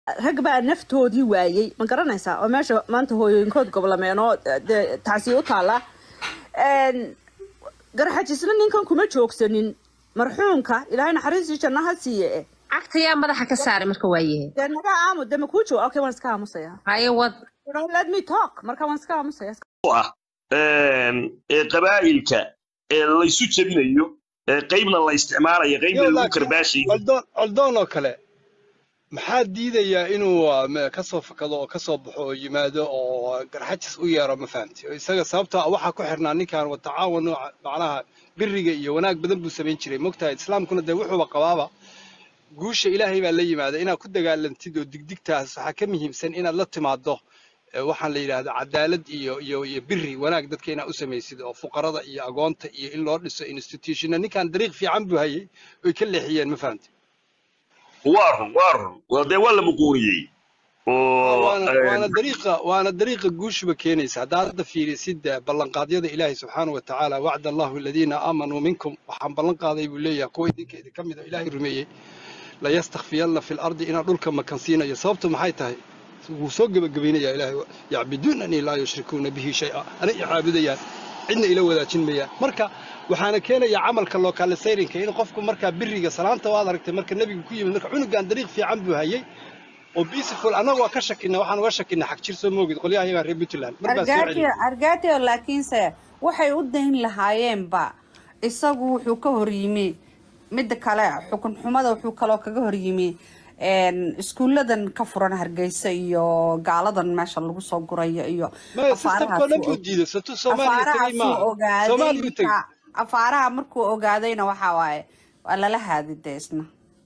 rag baa naftoodii waayey ma garanaysaa oo meesha maanta hooyooyinkood goblameen oo dee taasi u taala Een, garxajisna ninkan kuma joogsanin marxuumka ilaahay naxariistii janno ha siiye eh cagta yaa madaxa ka saaray marka waayahe dee naga aamu dee makuu jooga okay waan iska aamusaya haye wad let me talk marka waan iska aamusaya ah een, ee qabaa'ilka ee laysu jebinayo ee qaybna la isticmaalayo qaybna yo lagu laakiin karbaashayo coldoon coldoon oo kale maxaa diidayaa inuu ah, ma- ka soo fakado oo ka soo baxo oo yimaado oo garxajis u yeero ma fahamti oo isaga sababtoo ah waxaa ku xirnaa ninkan watacaawanu macnaha biriga iyo wanaag badan buu samayn jiray mogtahay islaamkuna dee wuxuuba qabaaba guusha ilaahay baa la yimaada inaad ku dagaalantid oo digdigtaas waxaa ka muhiimsan inaad la timaado eh, waxaan la yidhaahdaa cadaalad iyo iyo iyo biri wanaag dadka inaad u samaysid oo fuqarada iyo agoonta iyo in loo dhiso institutionna ninkan dariiq fiican buu hayay oy ka leexiyeen ma fahamti waa run waa run waa dee waa la muquuriyey oo waana waana een, dariiqa waana dariiqa guushuba keenaysa haddaad hadda fiirisid eh, ballanqaadyada ilaahay subxaanahu wa tacaala wacda allahu aladiina aamanuu minkum waxaan ballan qaaday buu leeyahay kuwa idinka idinka mid a ilaahay rumeeyey layastakfiyanna fi lardi inaan dhulka makansiinayo sababtu maxay tahay wuu soo gebagabaynayaa ilaahay yacbuduunanii laa yushrikuuna bihi shay-a ana i caabudayaan cidna ila wadaajin mayaan marka waxaana keenaya camalka localisayrinka in qofku markaa biriga salaanta waad aragtay marka nebigu ku yimid marka cunugan dariiq fiican buu hayay oo beautiful annagu waa ka shakina waxaan uga shakina xag jir soo moogid qolyaha iyagaa reer puntland mar baa soo argaatio celiyay argaatio laakiinse waxay u dayn lahaayeenba isagu wuxuu ka horyimi midda kale xukun xumada wuxuu kaloo kaga horyimi een, iskuuladan ka furan hargeysa iyo gaaladan meesha lagu soo gurayo iyo maya systemkoo dhan buu afaarahaasuu diiday satuu soomaaliya tegay afaarahaasuu maaha ogaaday soomaaliya u tegey marka afaaraha markuu ogaadayna waxaa waaye waa lala haadide isna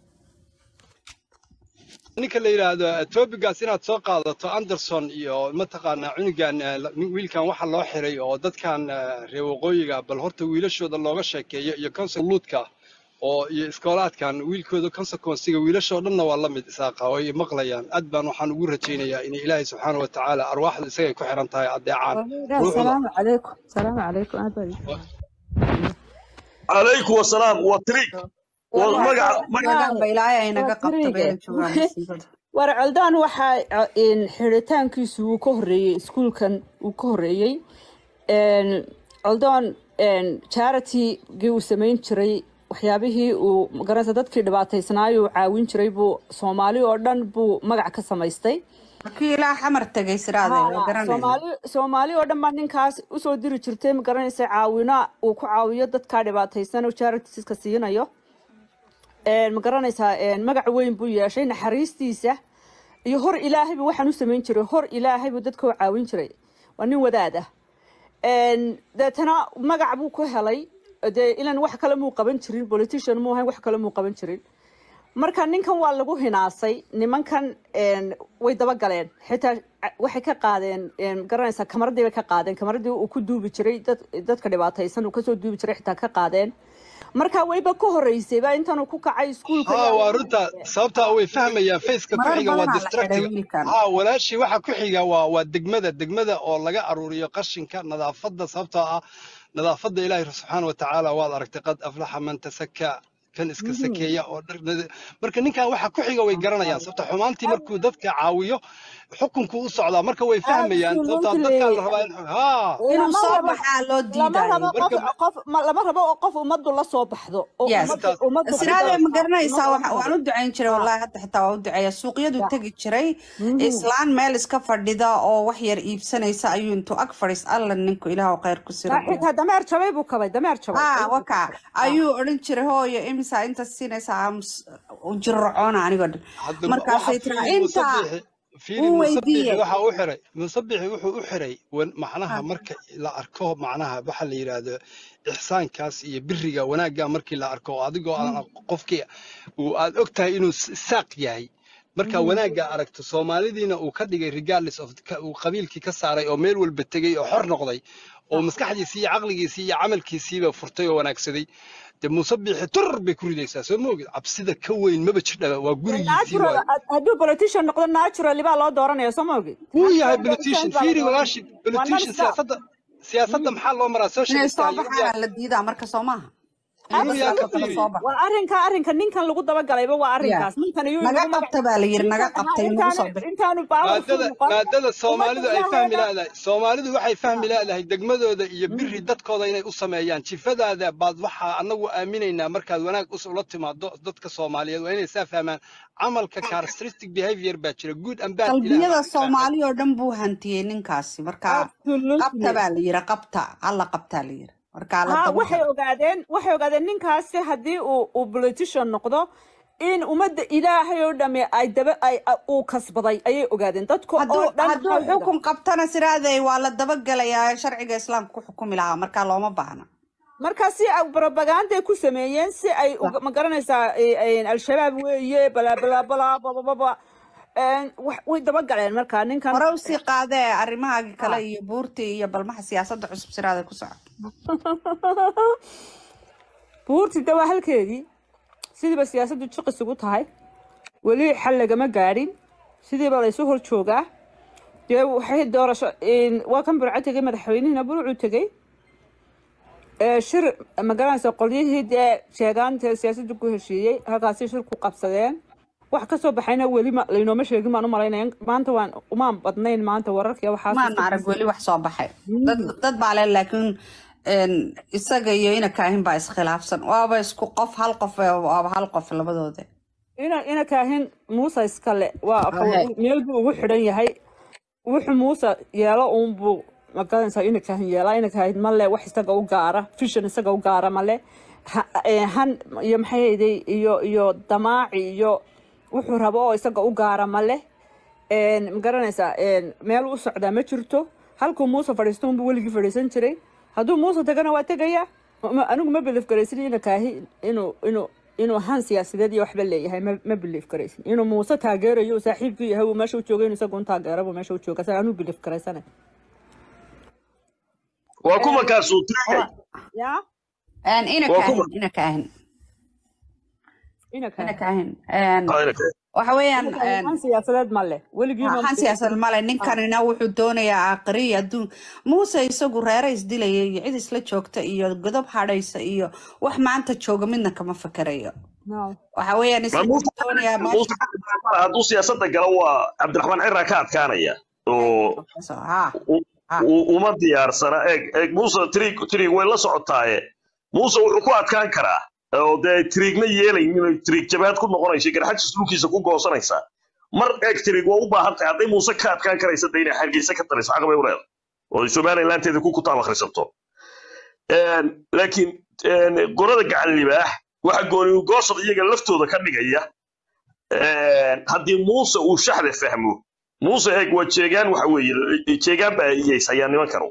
ninka la yidhaahdo topigaas inaad soo qaadato anderson iyo mataqaanaa cunugan eh, la- wiilkan waxa loo xiray oo dadkan eh, reer waqooyiga bal horta wiilashooda looga sheekeeyo iyo konsulluudka oo iyo iskoolaadkan wiilkooda consequencega wiilashoo dhanna waa la mid isaaqa oo ay maqlayaan aad baan waxaan ugu rajaynayaa in ilaahay subxaana wa tacaala arwaaxdu isagay ku xiran tahay adeecaan ruuxda salaamu calaykum salaamu calaykum aad baa idin calaykum wasalaam waa tiriig waa wallahi magaca waa magaca joogaanba ilaahay ay waa naga qabto tiriige bayna joogaan masiibada war coldaan waxaa in xiritaankiisu uu ka horreeyey iskuulkan uu ka horreeyey Een, coldaan charitigii uu samayn jiray waxyaabihii uu magaranaysa dadkii dhibaataysnaayuu caawin jiray buu soomaali oo dhan buu magac ka samaystay markii ilaa xamar tegay siraade waa haa garanayna soomaali soomaali oo dhan baa ninkaas usoo diri jirtay ma garanaysa caawina uu ku caawiyo dadkaa dhibaataysan oo charitiska siinayo Een, ma garanaysaa een, magac weyn buu yeeshay naxariistiisa iyo hor ilaahay buu waxaan u samayn jiray hor ilaahay buu dadka u caawin jiray waa nin wadaad ah Een, deetana magac buu ku helay dee ilan wax kale muu qaban jirin politician muu ahayn wax kale muu qaban jirin marka ninkan waa lagu hinaasay nimankan een, way dabagaleen xitaa ca- waxay ka qaadeen een, garanaysaa kamaradii bay ka qaadeen kamaradii uu ku duubi jiray dad, dadka dhibaataysan uu kasoo duubi jiray xitaa ka qaadeen marka weliba ka horeysay baa intanuu ku kacay iskuulka haa yaa waa lagu runta qabtay sababtaa way fahmayaan faceka ku marar xiga waa badanaa la xidhay distractiga wiilkan haa walaashii waxa ku xiga waa waa degmada degmada oo laga aruuriyo qashinka nadaafadda sababtoo ah nadaafadda ilaahay subxaana wa tacaala waad aragtay qad aflaxa man tasaka kan iska sakeeya oo dhar nadi- marka ninkan waxa ku xiga way garanayaan sababta xumaantii markuu dadka caawiyo xukunku u socdaa marka way fahmayaan sababtaa dadkaa la absolutely rabaa in haa inuu lama soo rabo baxaa loo lama diidayo rabo qof marka qof ma- lama rabo oo qof ummaddu la soo baxdo oo yes ummaddu intaas ummaddu ku siraade ma darto garanaysaa ummaddu waxa- la waan soo u ducayn jiray ha wallahi hadda xitaa waa u duceeya suuqyadu ya tegi jiray Mhm. islaan meel iska fadhida oo wax yar iibsanaysa ayuu intuu ag fadhiis alla ninku ilaahu khayr ku siro Taa dhigo xitaa dameer jabay buu kabay dameer jabay haa ayuu ku waka kabay ha ayuu odhan jiray hooyo imisa inta siinaysaa aamus jirrocoona anigoo dhan hadda waxa markaasay tiraa fiiri inta musabixi fiiri uu musabixi weydiiyey waxa u xiray musabixi wuxuu u xiray wan- macnaha marka la arko macnaha waxa la yidhaahdo ixsaankaas iyo biriga wanaagga markii la arko adigoo aan qofkii uu aad og tahay inuu s- saaq yahay marka wanaagga aragto soomaalidiina uu ka dhigay regardless of ka- uu qabiilkii ka saaray oo meel walba tegey oo xor noqday oo maskaxdiisii iyo caqligiisii iyo camalkiisiiba furtay oo wanaagsaday dee musabixi tur bay ku ridaysaa soo moogid cabsida ka weyn maba jirdhaba waa gurigiisii natural waaye hadduu politician noqdo naturally baa loo dooranaya soo ma ogid wuu yahay natural politician change baa la fiiri dooranaya walaashi waa non politician stop siyaasadda siyaasadda maxaa loo maraa inay socialist soo ah yurub yaa baxaana la diidaa marka soo maaha ilmuhu yaa ka Absolutely fiiri soo bax war arrinka arrinka ninkan lagu dabagalayba waa ya arrinkaas ninkan iyuu naga inagu magac qabta baa la yiri naga ninkan ha qabtay nagu intaanu soo bix intaanu powerful maadada noqon maadada ummadda soomaalidu ay fahmi ilaaheeda leedahay soomaalidu waxay fahmi leedahay degmadooda iyo biri dadkooda inay u sameeyaan jifadaada baad waxaa anagu aaminaynaa markaad wanaag us ula timaado dadka soomaaliyeed waa inay saa fahmaan camalka characteristic behavior baa jira good and bad ilaah qalbiyada baa ka qeexay soomaali oo dhan buu hantiyey ninkaasi marka qabta absolutely baa la yiri qabta alla qabtaa la yiri marka la ha daba waxay galo ogaadeen waxay ogaadeen ninkaasi haddii uu uu politician noqdo in ummadda ilaahay oo dhami ay daba ay a- uu kasbaday ayay ogaadeen dadka oo hadduu dhan hadduu maxaa oga xukun qabtana siraaday waa la dabagelayaa sharciga islaamka ku xukumi lahaa marka looma baahna marka si ay propaganday ku sameeyeen si ay uga- ma garanaysaa eh, eh, al-shabaab weeye balaa balaa balaa babababa way dabagaleen marka ninkan hore usii qaadee arrimahaagii kale ha iyo buurtii iyo balmaha siyaasadda cusub siraada ku soco buurtida waa halkeedii sidiiba siyaasaddu jiqis ugu tahay weli xal lagama gaadhin sidiiba laysu hor joogaa dee waxay doorasho waa kan burco tegey madaxweynihina burcuu tegey ee shir magaranaysa qolyihii dee sheegaanta siyaasadda ku heshiiyey halkaasi shir ku qabsadeen wax kasoo baxayna weli ma- laynooma sheegin baan u malaynaya maanta waan umaan badnayn maanta wararkii waxaas maan arag weli wax soo baxay dad dad baa le laakiin een, isaga iyo ina kaahin baa iskhilaafsan waaba isku qof hal qof eh, waaba hal qof labadooda ina ina kaahin muuse iskale waa Ahe. meel buu ugu xidhan yahay wuxuu muuse yeelo uunbuu magaranaysaa ina kaahin yeelaa ina kaahin male wax isaga u gaara fishan isaga u gaara male Ha- eh, han iyo maxay hayday iyo iyo damaaci iyo wuxuu rabo oo isaga u gaara male magaranaysaa meel u socdaa ma jirto halkuu muuse fadhiisto unbuu weligii fadhiisan jiray hadduu muuse tagana waa tegaya Ma- anigu ma bilif garaysin ina kaahi inuu inuu inuu han siyaasadeed iyo waxba leeyahay ma ma bilif garaysin inuu muuse taageerayo uu saaxiibkii yahay uu meesha u joogay inuu isagu un taageero buu meesha u jooga sa anuu bilif garaysanay waa kuma kaasuu tiraya ya Een, ina Waa kaahin kuma? ina kaahin ina ina kaahi kaahin Een, Ah, ina kaahin. waxa weeyaan ina kaahi een, han siyaasadeed ma leh weligii ma waxaan siyaasad male ninkanina wuxuu doonayaa aakhiriya adduun muuse isagu reere isdilaya iyo cid isla joogta iyo godob hadhaysa iyo wax maanta jooga midna kama fakerayo no waxa weeyaan Ma isagu muuse wuxuu doonayaa muuse meesha hadduu siyaasadda galo waa cabdiraxmaan ciraa ka adkaanaya oo ha u- ha u- uma diyaarsana eeg eeg muuse trig trig way la socotaaye muuse wuxuu ku adkaan karaa oo dee trigna yeelaynin trig jabaad ku noqonaysa garxajis dhulkiisa ku goosanaysaa mar eeg trig waa u baahan tahay hadday muuse ka adkaan karaysa de inay hargeysa ka taliso xaq bay u leedahay oo ay somalilanteeda ku kutaab akhrisato Een, laakiin een, gorada gacan libaax waxa gooni goosad iyaga laftooda ka dhigaya een, haddii muuse uu shaxda fahmo muuse eeg waa jeegaan waxa weeye jeegaan baa iyaysayaan nimankanu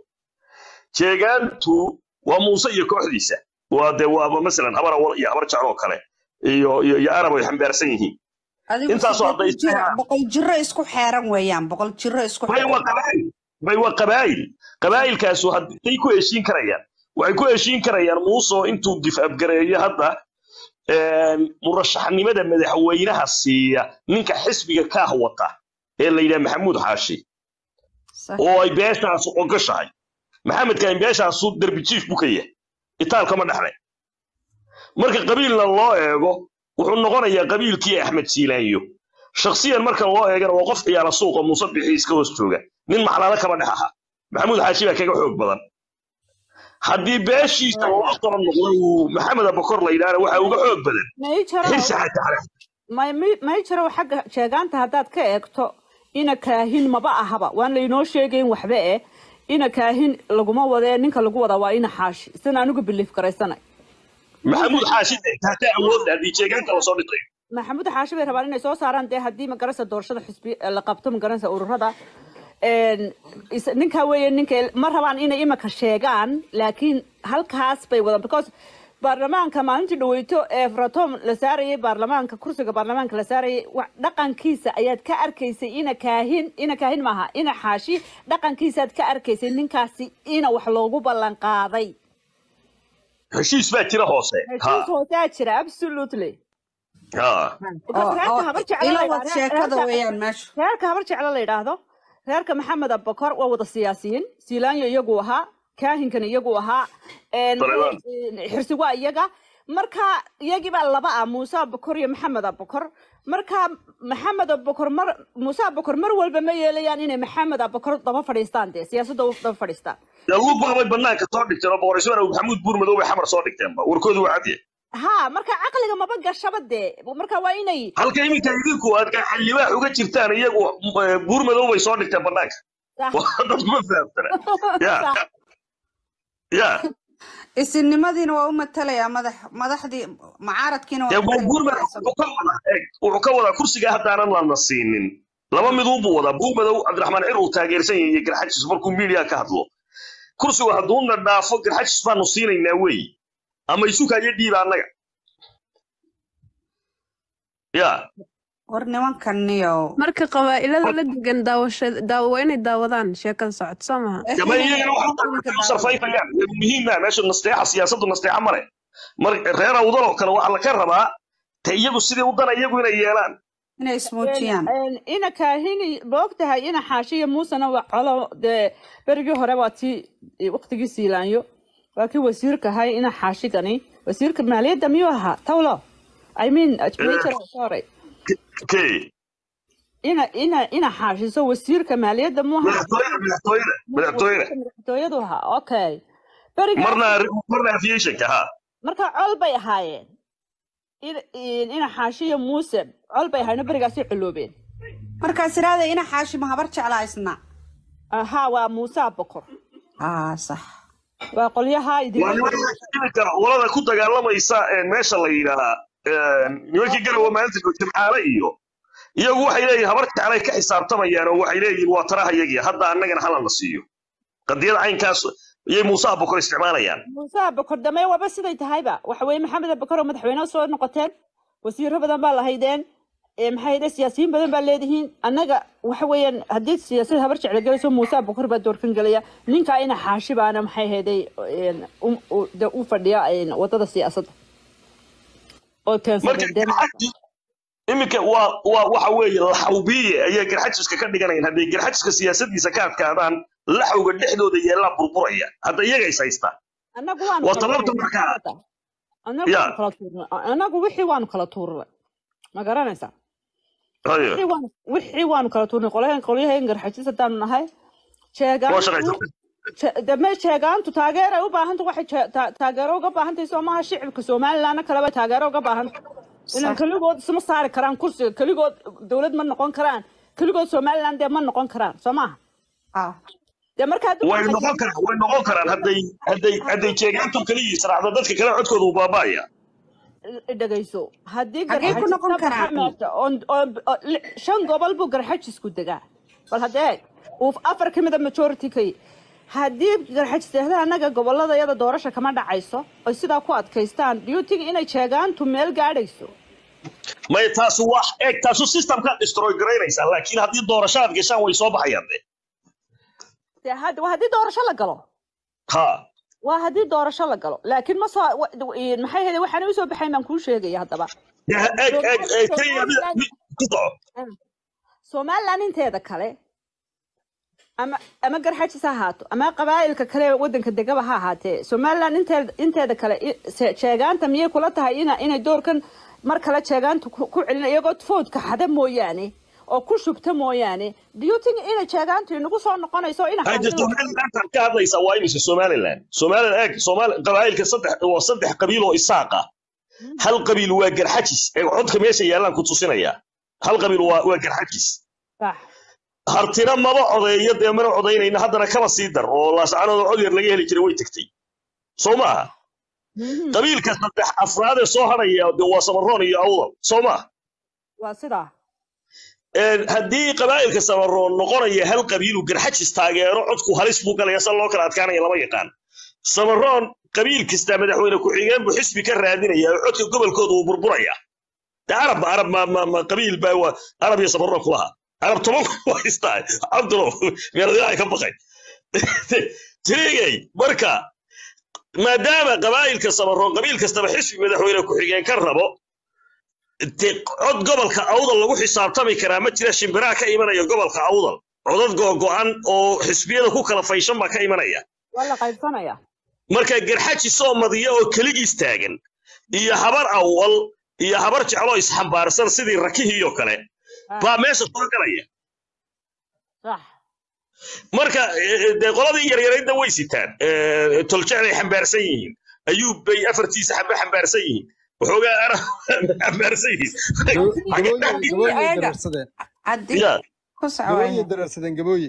jeegaantu waa muuse iyo kooxdiisa waa de waaba masalan habar awal iyo habar jecel oo kale iyo iyo iyo arab ay xambaarsan yihiin adigu intaasoo hadday boqol jiro boqol jiro isku xeeran weeyaan boqol jiro isku bay waa xeeran qabaa'il bay waa qabaa'il qabaa'ilkaasu hadday ku heshiin karayaan waxay ku heshiin karayaan muuse oo intuu difabgareeyo hadda een, murashaxnimada madaxweynaha siiya ninka xisbiga kaah wata ee la yidhaha maxamuud xaashi Sax. oo ay beeshaas ogashahay maxamedkan beeshaasu derbi jiif buu ka yahay itaalkama dhexlay marka qabiilna loo eego wuxuu noqonayaa qabiilkii axmed siilaanyo shakhsiyan marka loo eegana waa qof ciyaala suuqa muuse bixi iska hoos jooga nin maclaalo kama dhex aha maxamuud xaashi baa kaga xoog badan haddii beeshiisa loo tala noqdo uu maxamed abakor la yidhaahna waxaa uga xoog badan may jaro xirsi xaji cali may may- may jiro xagga sheegaanta haddaad ka eegto ina kaahin maba ahaba waan laynoo sheegayn waxba eh ina kaahin laguma wadee ninka lagu wadaa waa ina xaashi isana anigu biliif garaysanay maxamuud xaashi hataa awoodda haddii jeegaanka lasoo dhitayo maxamuud xaashi bay rabaan inay soo saaraan dee haddii magaraysa doorashada xisbi la qabto magaraysa ururada een, is- ninkaa weeye ninka ma rabaan inay imika sheegaan laakiin halkaas bay wadaan because baarlamaanka maalintii dhaweyto ee fratom la saarayay baarlamaanka kursiga baarlamaanka la saarayay wa- dhaqankiisa ayaad ka arkaysay ina kaahin ina kaahin maaha ina xaashi dhaqankiisaad ka arkaysay ninkaasi ina wax loogu ballan qaaday heshiis baa jira hoose heshiis hoosaa jira absolutely ha Because oo reerka oo habar jecel ila la wad yidhaahdo- sheekada reerka- weeyaan meesha reerka habar jeclo la yidhaahdo reerka maxamed abakor waa wada siyaasiyiin siilaanyo iyagu ahaa kaahinkan iyagu ahaa een, Taliban. een, xirsi waa iyaga marka iyagii baa laba ah muuse abukor iyo maxamed abukor marka maxamed abukor mar muuse abukor mar walba ma yeelayaan inay maxamed abukor daba fadhiistaan dee siyaasadda u daba fadhiistaan dee lugbaa bay banaanka soo dhigteen oo boqor ismaan maxamuud buurmadow bay xamar soo dhigteenba warkoodu waa cadye ha marka caqliga maba gashaba dee marka waa inay halka iminka idinku aad xildhibaax uga jirtaan iyagu eh, buurmadow bay soo dhigteen banaanka Sax. dad ma fahamsana ya Sax. ya isinimadiina waa u matalayaa madax madaxdii macaaradkiina dee waa buurmadow wuxuu ka wadaa eeg wuxuu ka wadaa kursiga haddaanan lana siinin laba miduunbuu wadaa buurmadow cabdiraxmaan cir uu taageersan yahay iyo garxajis markuu miidiya ka hadlo kursigu hadduuna dhaafo garxajis baanu siinaynaa weeye ama isukayo dhiiba annaga ya war nimankaniyo marka qabaa'ilada la degan daawasha daawo waa inay daawadaan sheekada socoto soo maha dama iyagana waxay u sarfayfayaan muhiima meesha nasteexa siyaasaddu nasteexa male mar reer awdal oo kale waxaa laga rabaa te iyagu sidii u dana iyagu inay yeelaan inay ismuujiyaan Een, ina kaahini maogtahay ina xaashiya muusena waa colo dee berigii hore waa tii waqtigii siilaanyo waa kii wasiirka ahay ina xaashigani wasiirka maaliyadda miyuu ahaa tawlo i mean major sorry kay ina ina ina xaashiso wasiirka maaliyadda muu ahaa madaxtooyada madaxtooyada madaxtooyada madaxtooyadu ahaa okay berigii marna marna aviationka ha marka col bay ahaayeen In- in- ina xaashiya muuse col bay ahaayeen berigaasay culoobeen markaas iraada ina xaashima habar jeclaa isna ahaa waa muuse abokor aa sax waa qolyaha idin waa nimanka olada ku dagaalamaysa ee meesha la yidhaahaa nimankii garawa maalinta jimcaale iyo iyagu waxay leeyihin habar jeclay ka xisaabtamayaan oo waxay leeyihin waa taraha iyagii hadda annagana halana siiyo qadiyada caynkaas iyay muuse abukor isticmaalayaan muuse abokor dame waaba siday tahayba waxa weye maxamed abokor oo madaxweyne soo noqoteen wasiiro badan baa lahaydeen ee maxay hayde siyaasiyiin badan baa leedihiin annaga waxa weeyaan haddii siyaasad habar jecla gelayso muuse abokor baa doorkan gelaya ninkaa ina xaashi baana maxay hayday de u fadhiya een, wadada siyaasadda oo marka keensaday dee garxaji iminka waa waa waxa weeye laxawbiye ayay garxajiska ka dhiganayaan hadday garxajiska siyaasadiisa ka adkaadaan laxawga dhexdooda yeelaa burburaya hadda iyaga is haystaa annagu waanu waa kala tabarta tuurnay markaa annagu Ya. waanu kala tuurnay annagu wixii waanu kala tuurnay ma garanaysaa hayo wixii waanu wixii waanu kala tuurnay qolyahan qolyahan garxajis haddaanu nahay waa sheegaantu shaqaysan she- dame sheegaantu taageeray u baahanta waxay jee- ta- taageero uga baahantahay soo maaha shicibka somalilandna kaleba taageero uga baahanta ilan keligood isma saari karaan kursiga keligood dowlad ma noqon karaan keligood somaliland dee ma noqon karaan soo maaha ah dee marka haddii way waxay noqon karaan way noqon karaan hadday hadday hadday jeegaantu kaliya israacdo dadka kale codkooda uu baaba'aya dhegayso haddii Xagee ku noqon garxajis ka baxa karaan? meesha oon- oon- oo li- shan gobol buu garxajisku degaa bal haddee uu afar ka mida majority ka yi haddii garxajiseehda annaga gobolada yada doorasha kama dhacayso oy sidaa ku adkaystaan do you think inay jeegaantu meel gaadhayso may taasu wax eeg taasu systemka destroy garaynaysaa laakiin haddii doorasho aad gashaan way soo baxayaan de dee had- waa haddii doorasho la galo ha waa haddii doorasho la galo laakiin ma soo wa- maxay hede waxaan usoo baxayn baan kuu sheegaya haddaba De, eeg eeg eeg kenya mid- mid- ku soco somaliland inteeda kale ama ama garxajis ha ahaato ama qabaa'ilka kale ee waddanka degaba ha ahaatee somaliland inteeda inteeda kale i- se- jeegaanta miyay kula tahay ina inay doorkan mar kale jeegaanta ku ku celina iyagoo foodka xada mooyaane oo ku shubta mooyaane do you think inay jeegaantu inagu soo noqonayso ina hadda xaasida- somaliland ka hadlaysaa waa imise somaliland somaliland eeg somaali qabaa'ilka saddex waa saddex qabiil oo isaaq ah hal qabiil waa garxajis ee codka meesha yaallaan ku tusinaya hal qabiil waa waa garxajis Sax. hartina maba codeeyo dee mana codaynayna haddana kaba sii dar oo laascanooda cod yar laga heli jiray way tegtay soo maaha Mhm. qabiilka saddex afraad ee soo hadhaya de waa samaroon iyo awdal soo maaha waa sidaa Een, haddii qabaa'ilka samaroon noqonaya hal qabiilu garxajis taageero codku halis buu galaya sa loo kala adkaanaya lama yaqaan samaroon qabiil kasta madaxweyne ku-xigeen buu xisbi ka raadinaya oo codka gobolkooda uu burburaya de arab arab ma, ma, ma qabiil baa waa arab iyo samaroon kulaha arab toban ku haystaa cabdulo meeladaha ka baqay tirigay marka maadaama qabaa'ilka samaroon qabiil kastaba xisbi madaxweyne ku-xigeen ka rabo de cod gobolka awdal lagu xisaabtami karaa ma jira shimbiraa ka imanaya gobolka awdal codad googo'an oo xisbiyada ku kala fayshan baa ka imanaya waa la qaybsanaya marka garxaji soo madiya oo keligiis taagan iyo habar awal iyo habar jecloo isxambaarsan sidii rakihii oo kale baa meesha soo galaya sax marka eh, dee qoladii yaryaraydna way sitaan Eh, toljeclay xambaarsan yihiin ayuub bay afartiisa xambe xambaarsan yihiin waxoogaa ara xambaarsan yihiin gabooye gabooye Ayaga. dararsadeen haddii ya ku gabooye socwaya dararsadeen gabooye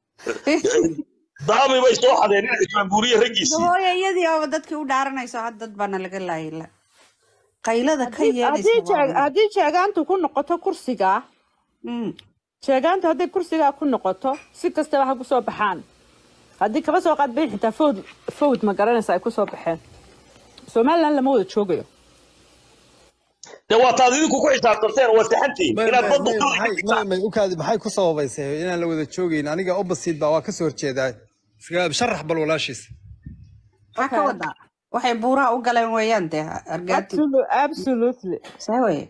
daami bay soo xadeen in ismaanbuuriye raggiisii gabooye iyadii oo dadkii u dhaaranayso had dad baana laga laayila qaylada ka haddii yeelaysa jeeg- haddii jeegaantu ku noqoto kursiga Mm. sheegaantu hadday kursigaa ku noqoto si kastaba ha kusoo baxaan haddii kaba soo qaad bayn xitaa fowd fowd ma garanaysa ay kusoo baxeen somaliland lama wada joogayo dee waa taad idinku ku xisaabtanteen waa saxantiin may inaad may badda may dooda ka maxay may dhigtaan may ukaadi maxay ku sababaysay inaan la wada joogayn aniga opposite baa waa ka soo horjeedaa Iska- sharax bal walaashiis wax ka wadaa waxay buuraha u galeen weeyaan dee argaati Absolu- absolutely see weye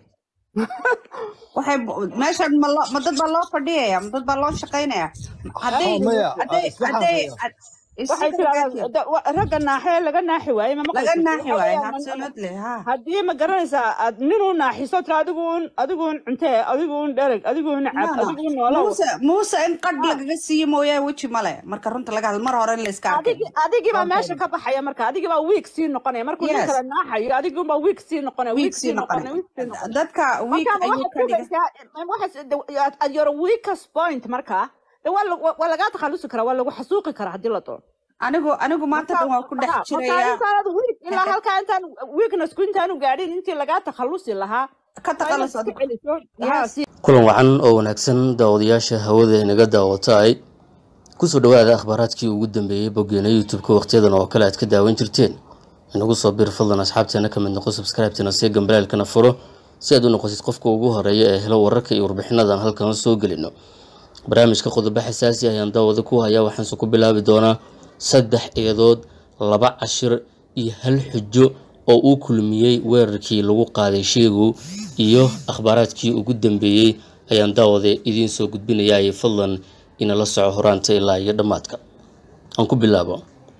waxay bu- meeshan ma loo- ma dad baa loo fadhiyaya ma dad baa loo shaqaynaya hadday Oh, maya, hadday isla hadday waxay isla tiraahdaa argaati da- wa- ragga naaxee laga naaxi waaye ma laga maqlaysid naaxi Waxa waaye weeyaan, absolutely ha haddii ma garanaysaa aad ninuu naaxiso tira adiguun adiguun cuntee adiguun dhereg adiguun cab No, no. adiguun noolow muuse muuse in qadh lagaga siiyo mooyaane weji male marka runta laga hadlo mar hore in la iska arkay adigi adigii baa meesha ka baxaya marka adigii baa wiig sii noqonaya markuu nin Yes. kale naaxayo adigii baa wiig sii noqonaya wiig wiig sii noqonay wiig sii noqonaya dadka wiig marka ayuu waxaad ka dhigay sugaysaa waxaad at your weakest point marka de waa la- waa lagaa takhalusi karaa waa lagu xasuuqi karaa haddii la doono anigu anigu maanta dhan waan ku dhex marka jirayaa intaanad weak ilaa halkaa intaan weaknessku intaanu gaadhin intii lagaa takhalusi lahaa ka waa inaad taqalas iska celiso haa Yes. si kulan wacan oo wanaagsan daawadayaasha hawada inaga daawataay kusoo dhawaada akhbaaraadkii ugu dambeeyey boggeena youtube-ka wakhtiyadan oo kale aad ka daawan jirteen inagu soo bir fadlan asxaabteena ka mid noqo subscribe-tana see gambalaalkana furo si aad u noqotid qofka ugu horeeya ee helo wararka iyo warbixinadan halkan soo gelino barnaamijka qodobo xasaasi ah ayaan daawada ku hayaa waxaanse ku bilaabi doonaa saddex eedood laba cashir iyo hal xujo oo uu kulmiyey weerarkii lagu qaaday sheegow iyo akhbaaraadkii ugu dambeeyey ayaan daawada idiin soo gudbinayaa fadlan inala soco horaanta ilaa iyo dhammaadka aan ku bilaabo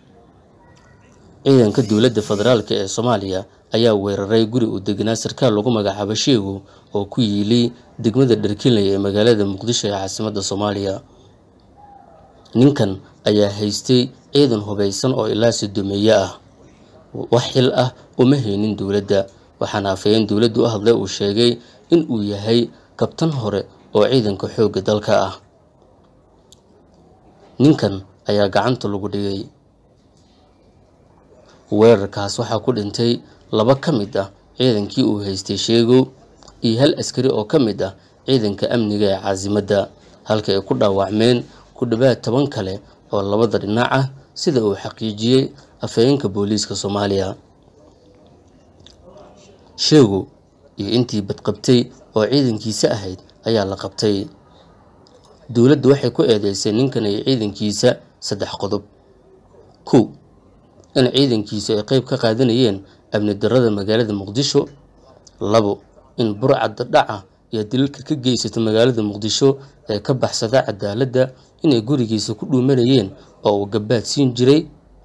ciidanka dowladda federaalk ee soomaaliya ayaa weeraray guri uu deganaa sarkaal lagu magacaabo sheegow oo ku yiilay degmada dharkinley ee magaalada muqdisho ee caasimadda soomaaliya ninkan ayaa haystay ciidan hubaysan oo ilaa sodomeeye ah wax xil ah uma haynin dowladda waxaana afhayeen dowladdu u hadlay uu sheegay in uu yahay kabtan hore oo ciidanka xoogga dalka ah ninkan ayaa gacanta lagu dhigay weerarkaas waxaa ku dhintay laba ka mid ah ciidankii uu haystay sheegow iyo hal askari oo ka mid ah ciidanka amniga ee caasimadda halka ay ku dhaawacmeen ku dhowaad toban kale oo labada dhinac ah sida uu xaqiijiyey afhayeenka booliiska soomaaliya sheegow iyo intii badqabtay oo ciidankiisa ahayd ayaa la qabtay dowladdu waxay ku eedeysay ninkan iyo ciidankiisa saddex qodob kow in ciidankiisu ay qeyb ka qaadanayeen amni darrada magaalada muqdisho labo in burcadda dhaca iyo dilalka ka geysata magaalada muqdisho ee ka baxsada cadaaladda inay gurigiisa ku dhuumanayeen oo uu gabaad siin jiray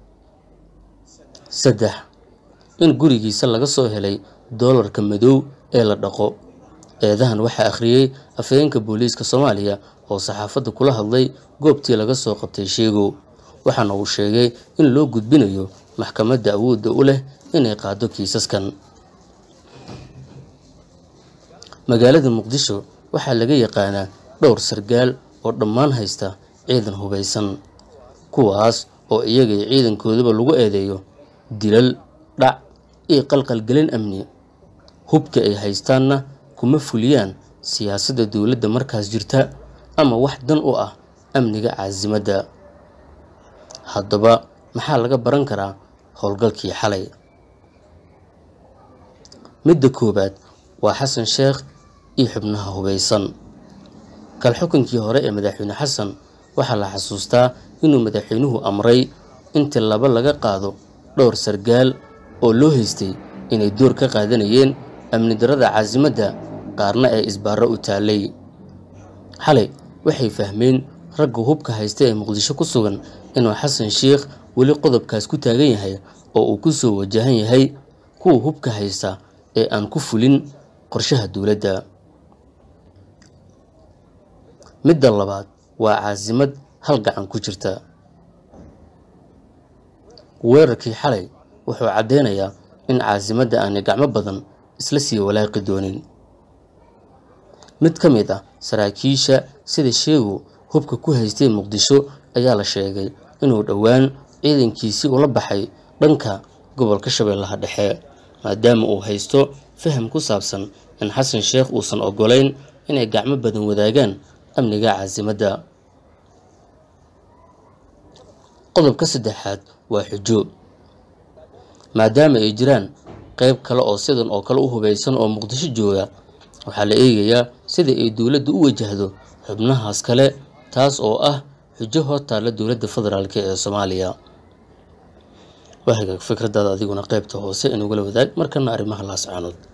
saddex in gurigiisa laga soo helay doolarka madow ee la dhaqo eedahan waxaa akhriyey afhayeenka booliiska soomaaliya oo saxaafadda kula hadlay goobtii laga soo qabtay sheegow waxaana uu sheegay in loo gudbinayo maxkamadda awoodda u leh inay qaado kiisaskan magaalada muqdisho waxaa laga yaqaanaa dhowr sargaal oo dhammaan haysta ciidan hubaysan kuwaas oo iyaga iyo ciidankoodaba lagu eedeeyo dilal dhac iyo qalqalgelin amni hubka ay haystaanna kuma fuliyaan siyaasadda dowladda markaas jirta ama wax dan u ah amniga caasimadda haddaba maxaa laga baran karaa howlgalkii xalay midda koowaad waa xasan sheekh iyo xubnaha hubaysan kal xukunkii hore ee madaxweyne xasan waxaa la xasuustaa inuu madaxweynuhu amray in tillabo laga qaado dhowr sargaal oo loo haystay inay door ka qaadanayeen amni darrada caasimadda qaarna ee isbaaro u taallay xalay waxay fahmeen ragga hubka haysta ee muqdisho ku sugan inuu xasan sheikh weli qodobkaas ku taagan yahay oo uu ku soo wajahan yahay kuwa hubka haysta ee aan ku fulin qorshaha dowladda midda labaad waa caasimad hal gacan ku jirta weerarkii xalay wuxuu caddeynayaa in caasimadda aanay gacmo badan isla sii walaaqi doonin mid ka mid ah saraakiisha sida sheegu hubka ku haystay muqdisho ayaa la sheegay inuu dhowaan ciidankiisii ula baxay dhanka gobolka shabeellaha dhexe maadaama uu haysto faham ku saabsan in xasan sheekh uusan oggolayn inay gacmo badan wadaagaan amniga caasimadda qodobka saddexaad waa xujo maadaama ay jiraan qayb kale oo sidan oo kale u hubaysan oo muqdisho jooga waxaa la eegayaa sida ay dowladda u wajahdo xubnahaas kale taas oo ah xujo hor taalla dowladda federaalk ee soomaaliya waa hagaag fikradaada adiguna qaybta hoose inugula wadaag markana arrimaha laascaanood